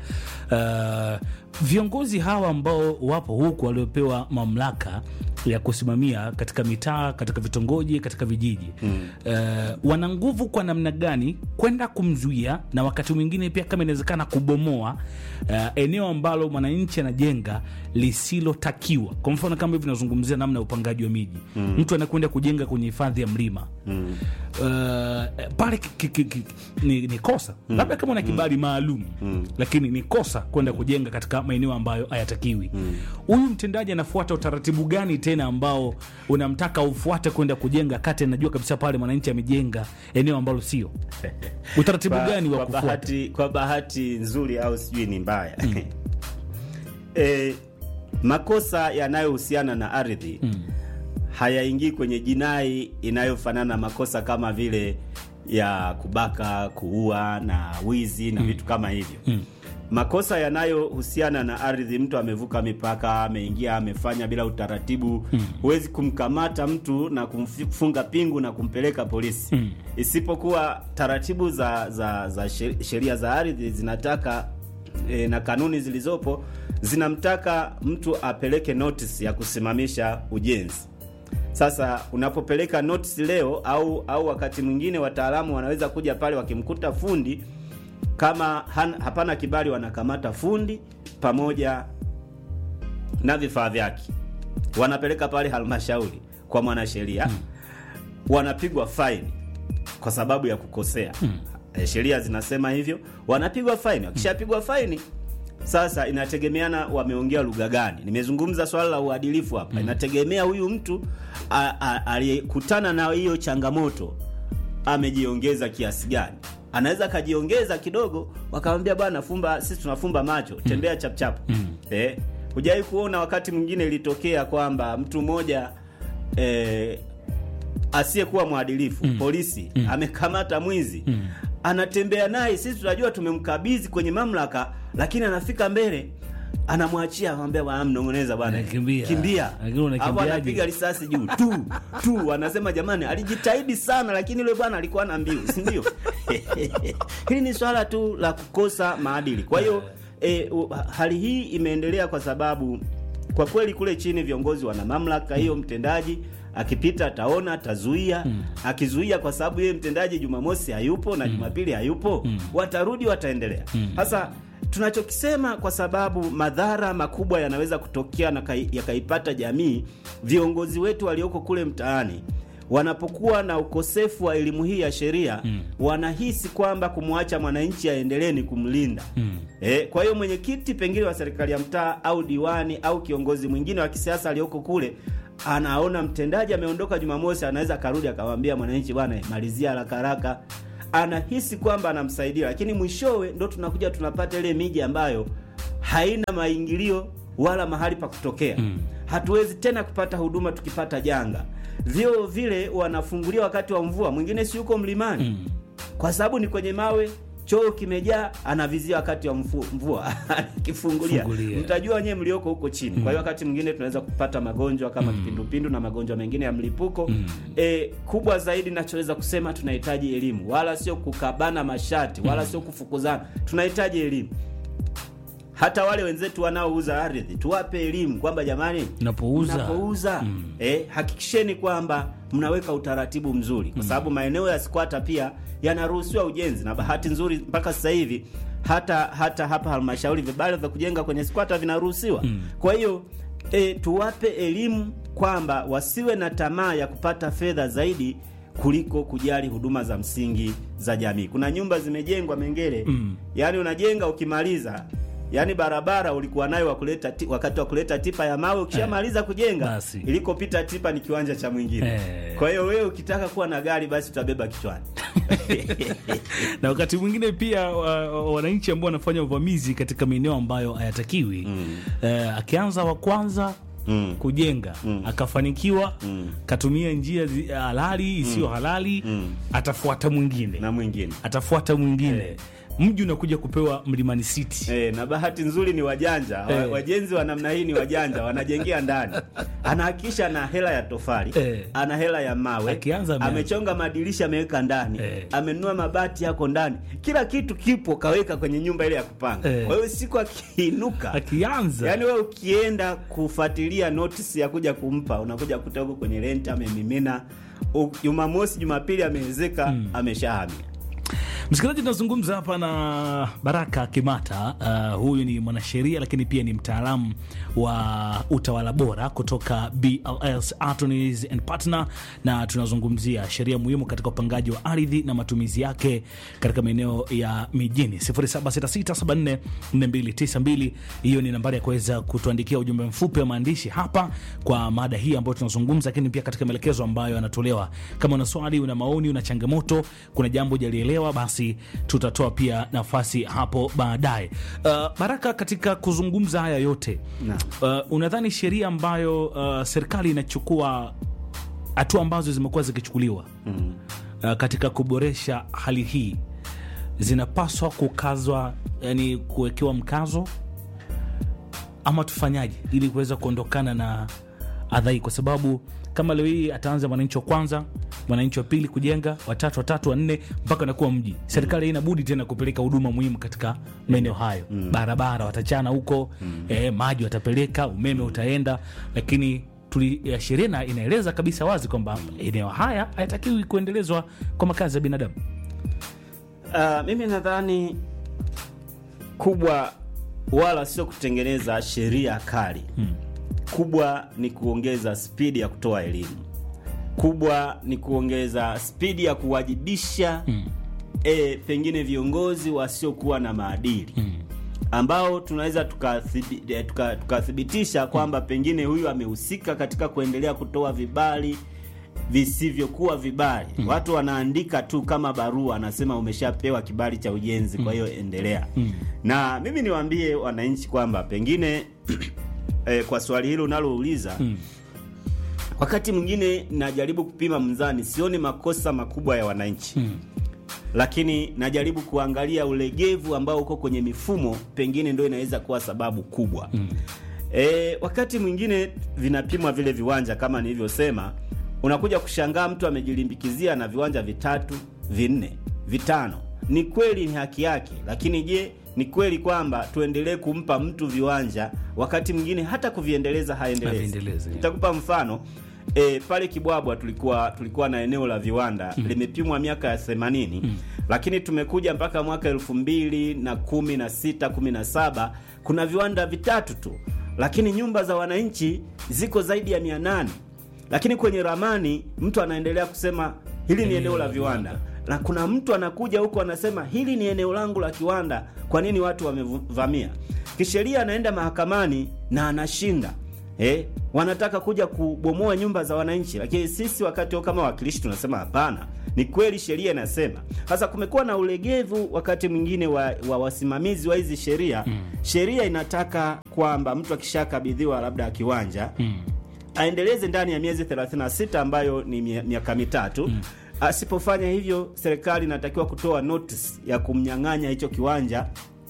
Uh, viongozi hawa ambao wapo huku waliopewa mamlaka ya kusimamia katika mitaa, katika vitongoji, katika vijiji mm. uh, wana nguvu kwa namna gani kwenda kumzuia na wakati mwingine pia kama inawezekana kubomoa uh, eneo ambalo mwananchi anajenga lisilotakiwa. Kwa mfano kama hivi nazungumzia namna ya upangaji wa miji mm. mtu anakwenda kujenga kwenye hifadhi ya mlima mm. uh, pale ki, ki, ki, ki, ni, ni kosa mm. labda kama una kibali maalum mm. lakini ni kosa kwenda kujenga katika maeneo ambayo hayatakiwi. Huyu mtendaji anafuata utaratibu gani tena ambao unamtaka ufuate kwenda kujenga kati anajua kabisa pale mwananchi amejenga eneo ambalo sio? Utaratibu Kwa- gani wa kwa kufuata? bahati, kwa bahati nzuri au sijui ni mbaya e, makosa yanayohusiana na ardhi hayaingii kwenye jinai inayofanana na makosa kama vile ya kubaka, kuua na wizi na vitu kama hivyo. Makosa yanayohusiana na ardhi, mtu amevuka mipaka, ameingia, amefanya bila utaratibu, huwezi kumkamata mtu na kumfunga pingu na kumpeleka polisi, isipokuwa taratibu za za, za she- sheria za ardhi zinataka e, na kanuni zilizopo zinamtaka mtu apeleke notice ya kusimamisha ujenzi. Sasa unapopeleka notice leo au au wakati mwingine wataalamu wanaweza kuja pale wakimkuta fundi kama han, hapana kibali, wanakamata fundi pamoja na vifaa vyake, wanapeleka pale halmashauri kwa mwanasheria, wanapigwa faini kwa sababu ya kukosea. Eh, Sheria zinasema hivyo, wanapigwa faini. Wakishapigwa faini sasa inategemeana wameongea lugha gani. Nimezungumza swala la uadilifu hapa, inategemea huyu mtu a- a- aliyekutana na hiyo changamoto amejiongeza kiasi gani. Anaweza akajiongeza kidogo, wakamwambia bwana, fumba, sisi tunafumba macho, tembea chapchap. Eh, hujawahi kuona wakati mwingine ilitokea kwamba mtu mmoja eh, asiyekuwa mwadilifu polisi amekamata mwizi anatembea naye, sisi tunajua tumemkabidhi kwenye mamlaka, lakini anafika mbele anamwachia, anamwambia bwana, mnongoneza bwana, Eh, kimbia. kimbia, Lakini unakimbiaje? Hapo anapiga risasi juu tu tu, anasema jamani, alijitahidi sana, lakini yule bwana alikuwa na mbiu, si ndio? Hili ni swala tu la kukosa maadili. Kwa hiyo e, u- hali hii imeendelea kwa sababu kwa kweli kule chini viongozi wana mamlaka hiyo. Mtendaji akipita ataona, atazuia. Akizuia kwa sababu yeye mtendaji Jumamosi hayupo na Jumapili hayupo, watarudi, wataendelea. Sasa tunachokisema kwa sababu madhara makubwa yanaweza kutokea na kai- yakaipata jamii, viongozi wetu walioko kule mtaani wanapokuwa na ukosefu wa elimu hii ya sheria wanahisi kwamba kumwacha mwananchi aendelee ni kumlinda eh, kwa hiyo mwenyekiti pengine wa serikali ya mtaa au diwani au kiongozi mwingine wa kisiasa aliyoko kule anaona mtendaji ameondoka Jumamosi, anaweza akarudi akamwambia mwananchi, bwana malizia haraka haraka. Anahisi kwamba anamsaidia, lakini mwishowe ndo tunakuja tunapata ile miji ambayo haina maingilio wala mahali pa kutokea. Hatuwezi tena kupata huduma tukipata janga. Vyoo vile wanafungulia wakati wa mvua, mwingine si yuko mlimani kwa sababu ni kwenye mawe choo kimejaa, anavizia wakati wa mfu- mvua akifungulia, Fungulia. mtajua nyewe mlioko huko chini. Kwa hiyo wakati mwingine tunaweza kupata magonjwa kama kipindupindu na magonjwa mengine ya mlipuko. E, kubwa zaidi nachoweza kusema tunahitaji elimu, wala sio kukabana mashati, wala sio kufukuzana. Tunahitaji elimu. Hata wale wenzetu wanaouza ardhi tuwape elimu kwamba jamani, Napouza. mnapouza eh, hakikisheni kwamba mnaweka utaratibu mzuri, kwa sababu maeneo ya squatter pia yanaruhusiwa ujenzi, na bahati nzuri mpaka sasa hivi hata hata hapa halmashauri vibali vya kujenga kwenye squatter vinaruhusiwa. Kwa hiyo eh, tuwape elimu kwamba wasiwe na tamaa ya kupata fedha zaidi kuliko kujali huduma za msingi za jamii. Kuna nyumba zimejengwa Mengele, yaani unajenga ukimaliza yaani barabara ulikuwa nayo wa kuleta ti, wakati wa kuleta tipa ya mawe ukishamaliza kujenga Basi. ilikopita tipa ni kiwanja cha mwingine Eh. kwa hiyo wewe ukitaka kuwa na gari basi utabeba kichwani na wakati mwingine pia wa- wa- wananchi ambao wanafanya uvamizi katika maeneo ambayo hayatakiwi eh, akianza wa kwanza Mm. kujenga akafanikiwa katumia njia zi- halali isiyo halali atafuata mwingine na mwingine atafuata mwingine mji unakuja kupewa Mlimani City E, na bahati nzuri ni wajanja wa, Eh. wajenzi wa namna hii ni wajanja wanajengea ndani anahakikisha ana hela ya tofali Eh. ana hela ya mawe Akianza ameanza. amechonga madirisha ameweka ndani Eh. amenunua mabati yako ndani kila kitu kipo kaweka kwenye nyumba ile ya kupanga Eh. kwa hiyo siku akiinuka akianza yaani wewe ukienda kufuatilia notice ya kuja kumpa unakuja kuta huko kwenye rent amemimina U- jumamosi jumapili amewezeka ameshahamia Msikilizaji, tunazungumza hapa na Baraka Kimata. Uh, huyu ni mwanasheria lakini pia ni mtaalamu wa utawala bora kutoka BLS Attorneys and Partner, na tunazungumzia sheria muhimu katika upangaji wa ardhi na matumizi yake katika maeneo ya mijini. 0766744292 hiyo ni nambari ya kuweza kutuandikia ujumbe mfupi wa maandishi hapa kwa mada hii ambayo tunazungumza, lakini pia katika maelekezo ambayo yanatolewa. Kama una swali, una maoni, una changamoto, kuna jambo hujalielewa, basi tutatoa pia nafasi hapo baadaye. Uh, Baraka, katika kuzungumza haya yote uh, unadhani sheria ambayo uh, serikali inachukua hatua ambazo zimekuwa zikichukuliwa uh, katika kuboresha hali hii zinapaswa kukazwa, yani kuwekewa mkazo ama tufanyaje ili kuweza kuondokana na adha hii, kwa sababu kama leo hii ataanza mwananchi wa kwanza, mwananchi wa pili kujenga, watatu, watatu, wa nne mpaka nakuwa mji. Serikali haina budi tena kupeleka huduma muhimu katika maeneo hayo. Barabara watachana huko, eh, maji watapeleka, umeme utaenda, lakini tuli ya sheria na- inaeleza kabisa wazi kwamba eneo haya hayatakiwi kuendelezwa kwa makazi ya binadamu. Uh, mimi nadhani kubwa wala sio kutengeneza sheria kali kubwa ni kuongeza spidi ya kutoa elimu kubwa ni kuongeza spidi ya kuwajibisha e, pengine viongozi wasiokuwa na maadili ambao tunaweza tukathibi- eh, tuka- tukathibitisha kwamba pengine huyu amehusika katika kuendelea kutoa vibali visivyokuwa vibali. Watu wanaandika tu kama barua, anasema umeshapewa kibali cha ujenzi, kwa hiyo endelea. Na mimi niwaambie wananchi kwamba pengine eh, kwa swali hilo unalouliza wakati mwingine najaribu kupima mzani, sioni makosa makubwa ya wananchi lakini najaribu kuangalia ulegevu ambao uko kwenye mifumo, pengine ndio inaweza kuwa sababu kubwa. E, wakati mwingine vinapimwa vile viwanja kama nilivyosema, unakuja kushangaa mtu amejilimbikizia na viwanja vitatu, vinne, vitano. Ni kweli ni haki yake, lakini je, ni kweli kwamba tuendelee kumpa mtu viwanja wakati mwingine hata kuviendeleza haendelezi? Haviendelezi. Nitakupa mfano e, pale Kibwabwa tulikuwa tulikuwa na eneo la viwanda limepimwa miaka ya 80 lakini tumekuja mpaka mwaka elfu mbili na kumi na sita kumi na saba kuna viwanda vitatu tu, lakini nyumba za wananchi ziko zaidi ya mia nane. lakini kwenye ramani mtu anaendelea kusema hili ni eneo la viwanda na kuna mtu anakuja huko anasema hili ni eneo langu la kiwanda kwa nini watu wamevamia kisheria anaenda mahakamani na anashinda eh, wanataka kuja kubomoa nyumba za wananchi lakini sisi wakati huo kama wawakilishi tunasema hapana ni kweli sheria inasema sasa kumekuwa na ulegevu wakati mwingine wa, wa wasimamizi wa hizi sheria mm. sheria inataka kwamba mtu akishakabidhiwa labda kiwanja mm. aendeleze ndani ya miezi 36 ambayo ni mia- miaka mitatu mm. asipofanya hivyo serikali inatakiwa kutoa notice ya kumnyang'anya hicho kiwanja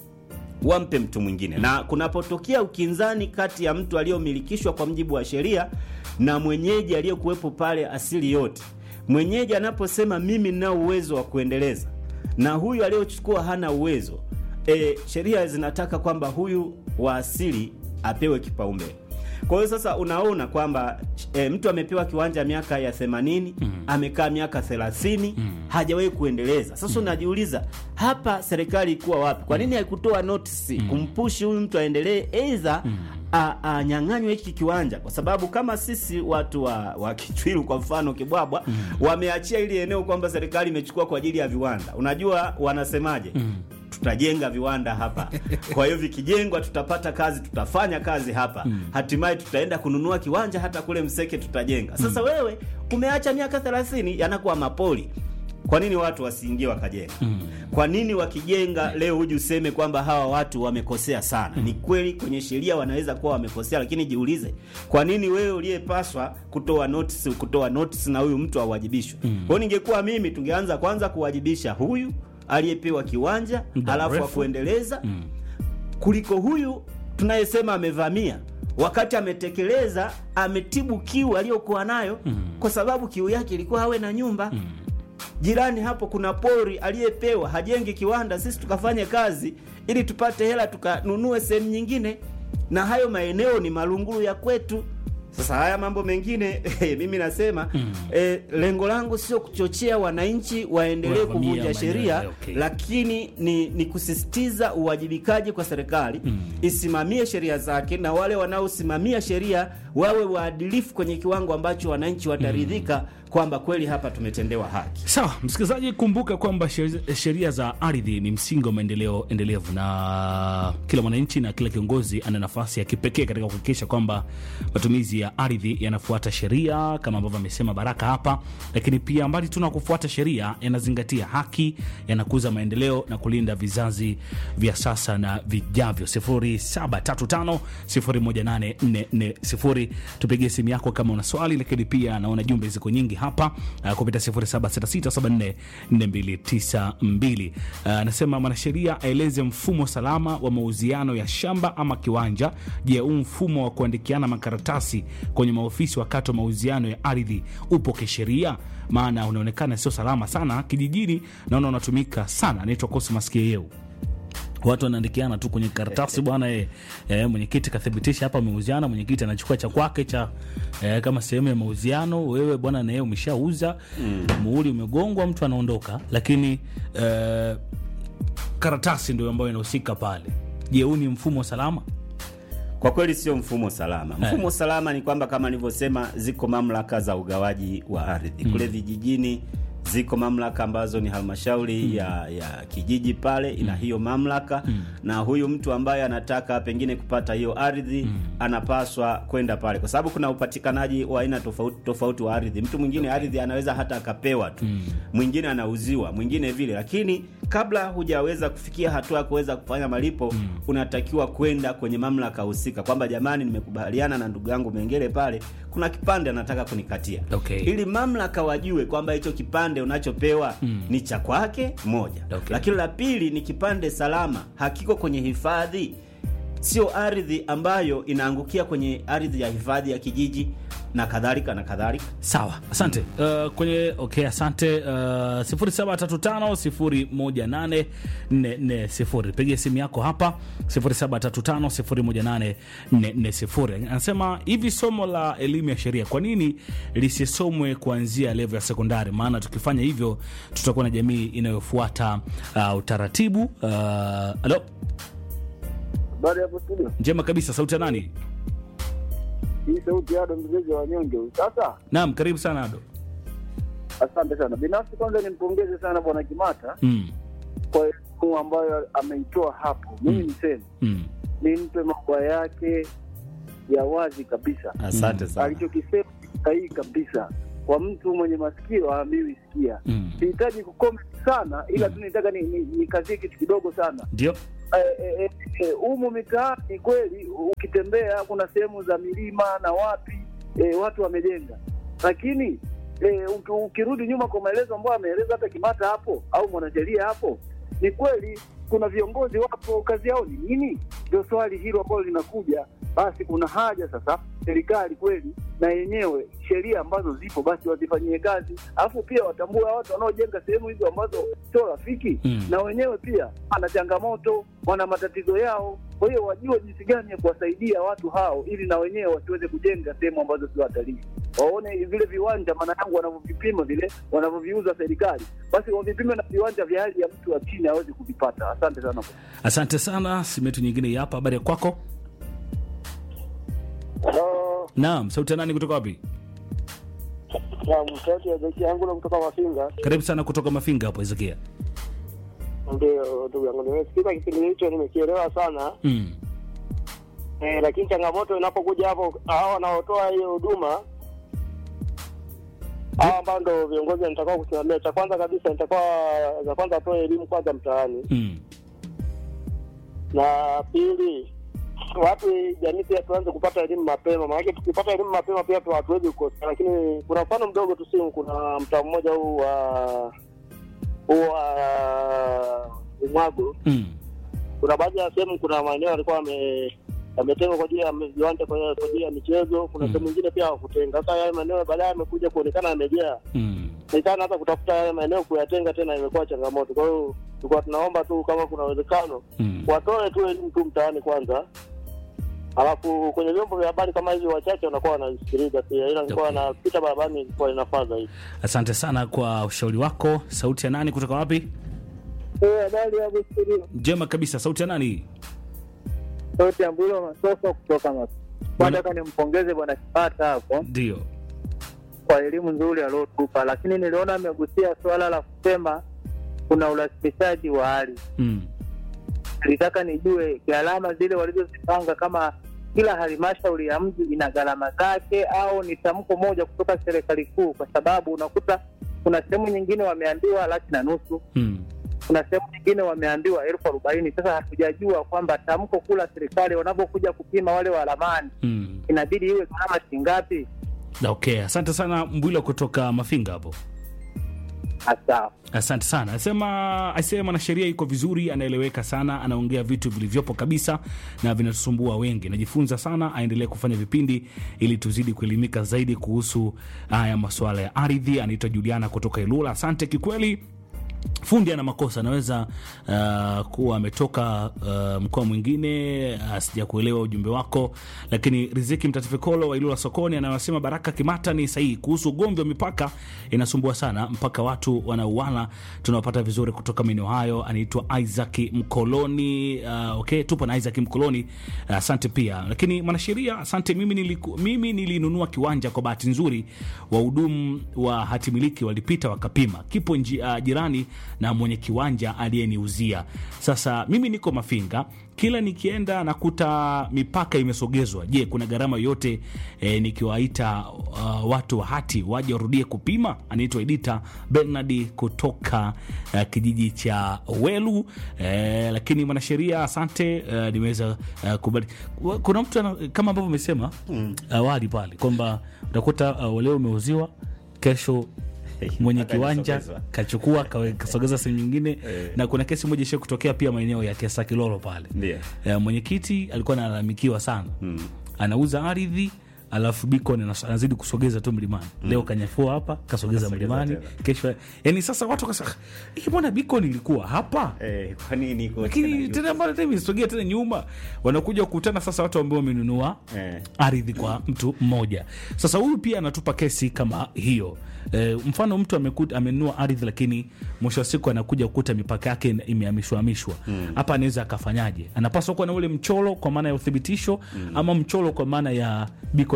wampe mtu mwingine na kunapotokea ukinzani kati ya mtu aliyomilikishwa kwa mjibu wa sheria na mwenyeji aliyekuwepo pale asili yote mwenyeji anaposema mimi ninao uwezo wa kuendeleza na huyu aliyochukua hana uwezo e, sheria zinataka kwamba huyu wa asili apewe kipaumbele kwa hiyo sasa unaona kwamba e, mtu amepewa kiwanja miaka ya 80 mm. amekaa miaka 30 mm. hajawahi kuendeleza sasa unajiuliza hapa serikali ikuwa wapi kwa nini haikutoa notisi mm. kumpushi huyu mtu aendelee eidha mm anyang'anywe hiki kiwanja kwa sababu kama sisi watu wa, wa kichwilu kwa mfano kibwabwa mm. wameachia ili eneo kwamba serikali imechukua kwa ajili ya viwanda unajua wanasemaje mm tutajenga viwanda hapa kwa hiyo vikijengwa tutapata kazi tutafanya kazi hapa mm. hatimaye tutaenda kununua kiwanja hata kule mseke tutajenga sasa mm. wewe umeacha miaka 30 yanakuwa mapoli kwa nini watu wasiingie wakajenga mm. kwa nini wakijenga leo huji useme kwamba hawa watu wamekosea sana mm. ni kweli kwenye sheria wanaweza kuwa wamekosea lakini jiulize kwa nini wewe uliyepaswa kutoa notice kutoa notice na huyu mtu awajibishwe mm. kwao ningekuwa mimi tungeanza kwanza kuwajibisha huyu aliyepewa kiwanja Muda alafu mrefu. akuendeleza mm. kuliko huyu tunayesema amevamia wakati ametekeleza ametibu kiu aliyokuwa nayo mm. kwa sababu kiu yake ilikuwa awe na nyumba mm. jirani hapo kuna pori aliyepewa hajengi kiwanda sisi tukafanye kazi ili tupate hela tukanunue sehemu nyingine na hayo maeneo ni malungulu ya kwetu sasa haya mambo mengine mimi nasema mm. eh, lengo langu sio kuchochea wananchi waendelee Wavamia kuvunja maeneo sheria yale, okay. lakini ni, ni kusisitiza uwajibikaji kwa serikali mm. isimamie sheria zake na wale wanaosimamia sheria wawe waadilifu kwenye kiwango ambacho wananchi wataridhika mm. kwamba kweli hapa tumetendewa haki Sawa, msikilizaji, kumbuka kwamba sheri- sheria za ardhi ni msingi wa maendeleo endelevu, na kila mwananchi na kila kiongozi ana nafasi ya kipekee katika kuhakikisha kwamba matumizi ya ardhi yanafuata sheria kama ambavyo amesema Baraka hapa, lakini pia mbali tu na kufuata sheria, yanazingatia haki, yanakuza maendeleo na kulinda vizazi vya sasa na vijavyo. 0735018440 tupigie simu yako kama una swali, lakini pia naona jumbe ziko nyingi hapa uh, kupita 0766744292. Uh, Anasema mwanasheria aeleze mfumo salama wa mauziano ya shamba ama kiwanja. Je, huu mfumo wa kuandikiana makaratasi kwenye maofisi wakati wa mauziano ya ardhi upo kisheria? Maana unaonekana sio salama sana kijijini, naona unatumika sana. Anaitwa Cosmas Kieu watu wanaandikiana tu kwenye karatasi bwana e, e, mwenyekiti kathibitisha hapa ameuziana mwenyekiti anachukua cha kwake cha e, kama sehemu ya mauziano wewe bwana naye umeshauza mm. muhuri umegongwa mtu anaondoka lakini e, karatasi ndio ambayo inahusika pale je huu ni mfumo salama kwa kweli sio mfumo salama mfumo salama ni kwamba kama nilivyosema ziko mamlaka za ugawaji wa ardhi kule vijijini ziko mamlaka ambazo ni halmashauri ya, ya kijiji pale ina hiyo mamlaka na huyu mtu ambaye anataka pengine kupata hiyo ardhi anapaswa kwenda pale kwa sababu kuna upatikanaji wa aina tofauti tofauti wa ardhi mtu mwingine ardhi anaweza hata akapewa tu mwingine anauziwa mwingine vile lakini kabla hujaweza kufikia hatua ya kuweza kufanya malipo unatakiwa kwenda kwenye mamlaka husika kwamba jamani nimekubaliana na ndugu yangu mengele pale kuna kipande anataka kunikatia Okay. ili mamlaka wajue kwamba hicho kipande unachopewa mm. ni cha kwake moja Okay. lakini la pili ni kipande salama hakiko kwenye hifadhi sio ardhi ambayo inaangukia kwenye ardhi ya hifadhi ya kijiji na kadhalika na kadhalika sawa asante uh, kwenye okay asante uh, 0735018440 pigia simu yako hapa 0735018440 anasema hivi somo la elimu ya sheria kwa nini lisisomwe kuanzia levo ya sekondari maana tukifanya hivyo tutakuwa na jamii inayofuata uh, utaratibu uh, alo Habari hapo studio. njema kabisa sauti ya nani hii sauti Ado mzezi wa wanyonge huyu. Sasa Naam, karibu sana Ado. asante sana. Binafsi kwanza nimpongeze sana bwana Kimata Mm. kwa elimu ambayo ameitoa hapo. Mimi Mm. niseme Mm. nimpe maua yake ya wazi kabisa. Asante sana. Alichokisema ni sahihi kabisa. Kwa mtu mwenye masikio haambiwi sikia. Mm. Sihitaji kucomment sana, ila tu nitaka ni- ni- nikazie kitu kidogo sana. Ndio. Eh, eh, eh, eh, humu mitaani kweli, ukitembea kuna sehemu za milima na wapi eh, watu wamejenga, lakini eh, uki- ukirudi nyuma kwa maelezo ambayo ameeleza hata Kimata hapo au mwanasheria hapo, ni kweli kuna viongozi wapo, kazi yao ni nini? Ndio swali hilo ambalo linakuja. Basi kuna haja sasa serikali kweli na yenyewe sheria ambazo zipo basi wazifanyie kazi, alafu pia watambue watu wanaojenga sehemu hizo ambazo sio rafiki Mm. na wenyewe pia wana changamoto, wana matatizo yao. Kwa hiyo wajue jinsi gani ya kuwasaidia watu hao, ili na wenyewe wasiweze kujenga sehemu ambazo sio watalii. Waone vile viwanja, maana yangu wanavyovipima vile wanavyoviuza serikali, basi wavipime na viwanja vya hali ya mtu wa chini aweze kuvipata. Asante sana. Asante sana. Simu yetu nyingine hii hapa. Habari ya kwako? Naam, sauti ya nani kutoka wapi? Sauti ya beki yangu na kutoka Mafinga. Karibu sana kutoka Mafinga hapo Ezekia. Ndio ndugu yangu, nimesikiza kipindi hicho, nimekielewa sana Mm. eh, lakini changamoto inapokuja hapo, hao wanaotoa hiyo huduma hao ambao ndo viongozi nitakuwa kusimamia, cha kwanza kabisa nitakuwa za kwanza atoe elimu kwanza mtaani, Mm. na pili watu jamii pia tuanze kupata elimu mapema, maanake tukipata elimu mapema pia tu hatuwezi kukosa. Lakini kuna mfano mdogo tu, simu, kuna mtaa mmoja huu wa huu wa Umwago Mm. kuna baadhi ya sehemu, kuna maeneo yalikuwa yame- yametengwa kwa ajili ya viwanja kwa kwa ajili ya michezo. Kuna Mm. sehemu nyingine pia hawakutenga. Sasa yale maeneo baadaye yamekuja kuonekana yamejaa, Mm. nikana hata kutafuta yale maeneo kuyatenga tena imekuwa changamoto. Kwa hiyo tulikuwa tunaomba tu kama kuna uwezekano Mm. watoe tu elimu tu mtaani kwanza, alafu kwenye vyombo vya habari kama hivi wachache wanakuwa wanasikiliza pia, ila nilikuwa Okay. napita barabarani ilikuwa inafaa zaidi. Asante sana kwa ushauri wako. Sauti ya nani kutoka wapi? Habari ya Busirio, Njema kabisa. Sauti ya nani? sauti ya Mbulo Masoko kutoka Mas. Bwana- Nataka nimpongeze bwana Kipata hapo Ndio. kwa elimu nzuri aliotupa, lakini niliona amegusia suala la kusema kuna urasimishaji wa ardhi. Mm. Nilitaka nijue gharama zile walizozipanga, kama kila halmashauri ya mji ina gharama zake au ni tamko moja kutoka serikali kuu, kwa sababu unakuta kuna sehemu nyingine wameambiwa laki na nusu, Mm. kuna sehemu nyingine wameambiwa elfu arobaini. Sasa hatujajua kwamba tamko kuu la serikali wanapokuja kupima wale wa ramani Mm. inabidi iwe gharama shingapi? Okay, asante sana Mbwilo kutoka Mafinga hapo. Hasa Asante sana. Asema asema mwanasheria iko vizuri, anaeleweka sana, anaongea vitu vilivyopo kabisa na vinatusumbua wengi. Najifunza sana, aendelee kufanya vipindi ili tuzidi kuelimika zaidi kuhusu haya masuala ya ardhi. Anaitwa Juliana kutoka Ilula. Asante kikweli. Fundi ana makosa, anaweza uh, kuwa ametoka uh, mkoa mwingine. Uh, sija kuelewa ujumbe wako, lakini Riziki Mtatifikolo wa Ilula sokoni anayosema Baraka Kimata ni sahihi kuhusu ugomvi wa mipaka, inasumbua sana mpaka watu wanauana. Tunawapata vizuri kutoka maeneo hayo. Anaitwa Isaac Mkoloni. Uh, okay, tupo na Isaac Mkoloni, asante uh, pia. Lakini mwanasheria, asante. Mimi, niliku, mimi nilinunua kiwanja kwa bahati nzuri, wahudumu wa hatimiliki walipita wakapima, kipo nji, uh, jirani na mwenye kiwanja aliyeniuzia. Sasa mimi niko Mafinga, kila nikienda nakuta mipaka imesogezwa. Je, kuna gharama yoyote e, nikiwaita uh, watu wa hati waje warudie kupima? Anaitwa Edita Bernard kutoka uh, kijiji cha Welu. E, lakini mwanasheria asante, uh, nimeweza uh, kubali. Kuna mtu ana, kama ambavyo umesema awali pale kwamba utakuta uh, leo umeuziwa kesho mwenye Mpaka kiwanja inasogezwa. kachukua kawe- kasogeza sehemu nyingine Eh. na kuna kesi moja ishia kutokea pia maeneo ya Kesa Kilolo pale Ndio. Eh, mwenyekiti alikuwa analalamikiwa sana anauza ardhi alafu Beacon anas- anazidi kusogeza tu mlimani leo kanyafua hapa kasogeza Kasogeza mlimani tena. kesho yani sasa watu wakasa hii mbona Beacon ilikuwa hapa Eh, kwa nini iko lakini tena tena mbona tena imesogea tena nyuma wanakuja kukutana sasa watu ambao wamenunua Eh. ardhi kwa mtu mmoja sasa huyu pia anatupa kesi kama hiyo e, mfano mtu amekuta amenunua ardhi lakini mwisho wa siku anakuja kukuta mipaka yake ina- imehamishwa hamishwa hapa anaweza akafanyaje anapaswa kuwa na ule mchoro kwa maana ya uthibitisho ama mchoro kwa maana ya Beacon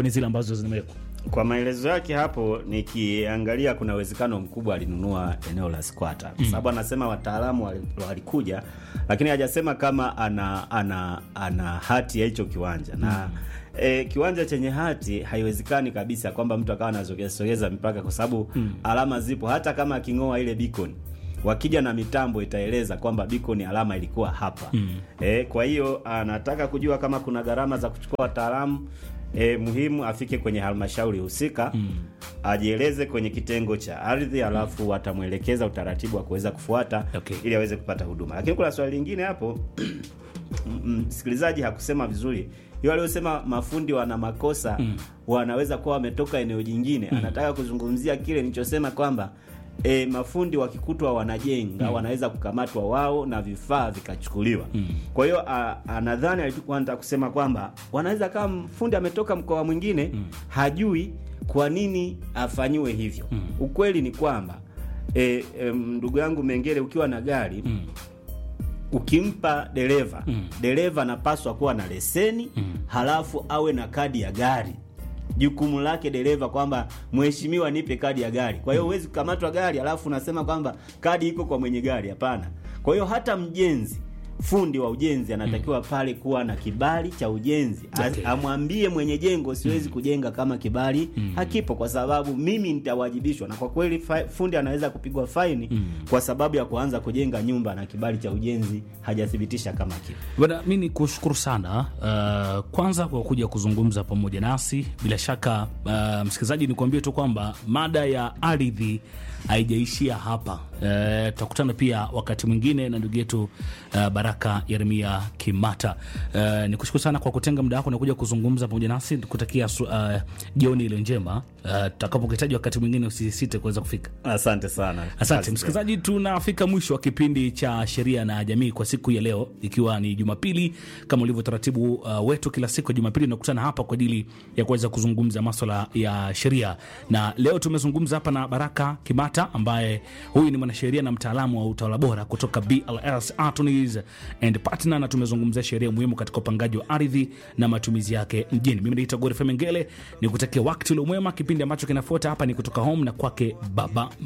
gani zile ambazo zimewekwa? Kwa maelezo yake hapo, nikiangalia kuna uwezekano mkubwa alinunua eneo la squatter, kwa sababu anasema wataalamu wali- walikuja, lakini hajasema kama ana ana ana hati ya hicho kiwanja na E, kiwanja chenye hati haiwezekani kabisa kwamba mtu akawa anasogeza sogeza mipaka, kwa sababu alama zipo. Hata kama aking'oa ile beacon, wakija na mitambo itaeleza kwamba beacon alama ilikuwa hapa. E, kwa hiyo anataka kujua kama kuna gharama za kuchukua wataalamu e, muhimu afike kwenye halmashauri husika ajieleze kwenye kitengo cha ardhi, alafu watamwelekeza utaratibu wa kuweza kufuata Okay. ili aweze kupata huduma. Lakini kuna swali lingine hapo m- msikilizaji hakusema vizuri hiyo aliyosema mafundi wana makosa wanaweza kuwa wametoka eneo jingine anataka kuzungumzia kile nilichosema kwamba e, mafundi wakikutwa wanajenga wanaweza kukamatwa wao na vifaa vikachukuliwa kwa hiyo a- anadhani alikuwa anataka kusema kwamba wanaweza kama mfundi ametoka mkoa mwingine hajui kwa nini afanyiwe hivyo ukweli ni kwamba e, e, ndugu yangu Mengele ukiwa na gari ukimpa dereva dereva anapaswa kuwa na leseni halafu awe na kadi ya gari jukumu lake dereva kwamba mheshimiwa nipe kadi ya gari kwa hiyo huwezi kukamatwa gari halafu unasema kwamba kadi iko kwa mwenye gari hapana kwa hiyo hata mjenzi fundi wa ujenzi anatakiwa pale kuwa na kibali cha ujenzi A- Okay. amwambie mwenye jengo siwezi kujenga kama kibali hakipo kwa sababu mimi nitawajibishwa na kwa kweli fa- fundi anaweza kupigwa faini kwa sababu ya kuanza kujenga nyumba na kibali cha ujenzi hajathibitisha kama kipo Bwana, mi ni kushukuru sana uh, kwanza kwa kuja kuzungumza pamoja nasi. Bila shaka uh, msikilizaji, nikuambie tu kwamba mada ya ardhi haijaishia hapa. Uh, tutakutana pia wakati mwingine na ndugu yetu uh, Baraka Yeremia Kimata. Uh, nikushukuru sana kwa kutenga muda wako na kuja kuzungumza pamoja nasi, kutakia su- uh, jioni ile njema. Uh, tutakapokuhitaji wakati mwingine usisite kuweza kufika. asante sana Asante Kazi msikilizaji, tunafika mwisho wa kipindi cha sheria na jamii kwa siku ya leo, ikiwa ni Jumapili kama ulivyo taratibu uh, wetu kila siku ya Jumapili tunakutana hapa kwa ajili ya kuweza kuzungumza maswala ya sheria, na leo tumezungumza hapa na Baraka Kimata ambaye huyu ni mwanasheria na mtaalamu wa utawala bora kutoka BLS Attorneys and Partner, na tumezungumzia sheria muhimu katika upangaji wa ardhi na matumizi yake mjini. Mimi naitwa Gorife Mengele, ni kutakia wakati ule mwema. Kipindi ambacho kinafuata hapa ni kutoka home na kwake Baba